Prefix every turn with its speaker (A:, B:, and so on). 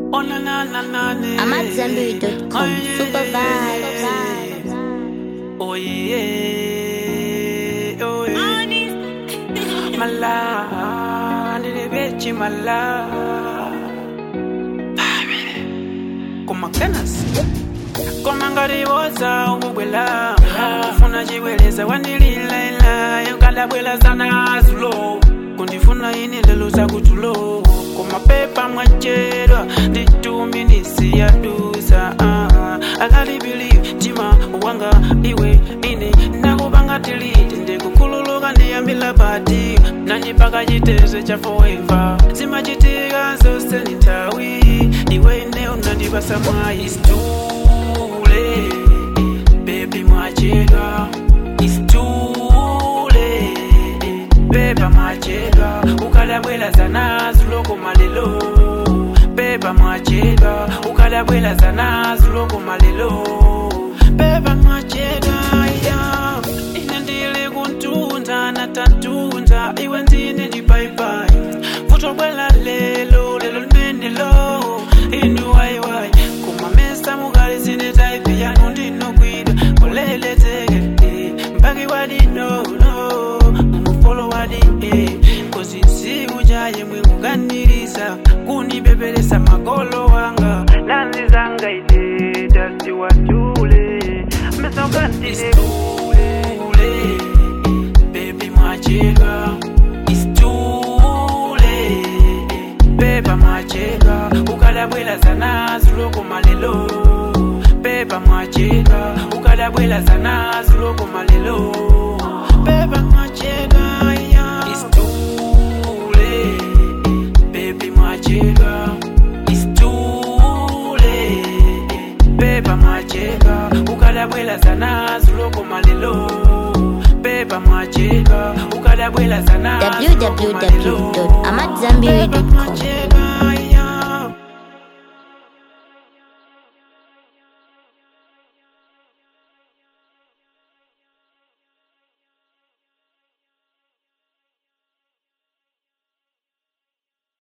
A: Oh na na na na na.
B: I'm at Zenberry.com. Super vibes.
A: Oh yeah. Oh yeah. Mala, nilibechi mala. Koma kenas. Koma ngariwoza ububwela. Ufuna chiweleza wanililaila. Yokadabwela sana zulo. Kundifuna ini lelo zakutulo. Koma pepa mwachedwa. Nditumi nisiyadusa. Ah, I can't believe tima wanga iwe ine nakubanga tiliti ndikukhululuka ndiyambila pati nanyipaka chitezo cha forever zimachitika zose ni nthawi iwe ine unandipasa mwayi stule bebi mwachedwa istule beba mwachedwa ukadabwela zanazuloko malelo beba mwachedwa ukadabwela zanazuloko malelo beba mwachedwa ya ine ndili kuntunda natatunda iwe ndine ndipaipai futobwela lelo lelo limenelo inu waiwai kumamesa mukali zine taipi yanu ndinokwidwa koleleteke mpaki wadinono umufolo wadi kozi nsiku jaye mwikukaniriza kunipepelesa magolo wanga lanzi zanga ine dasti watule mesokantile bebi mwachedwa istule beba mwachedwa ukadabwela zanazuloko malelo beba mwachedwa ukadabwela zanazuloko malelo beba mwachedwa ya istule bebi mwachedwa istule beba mwachedwa ukadabwela zanazuloko malelo beba mwachedwa ukadabwela zanazuloko malelo
B: www.amatzambiri.com.
A: Beba mwachedwa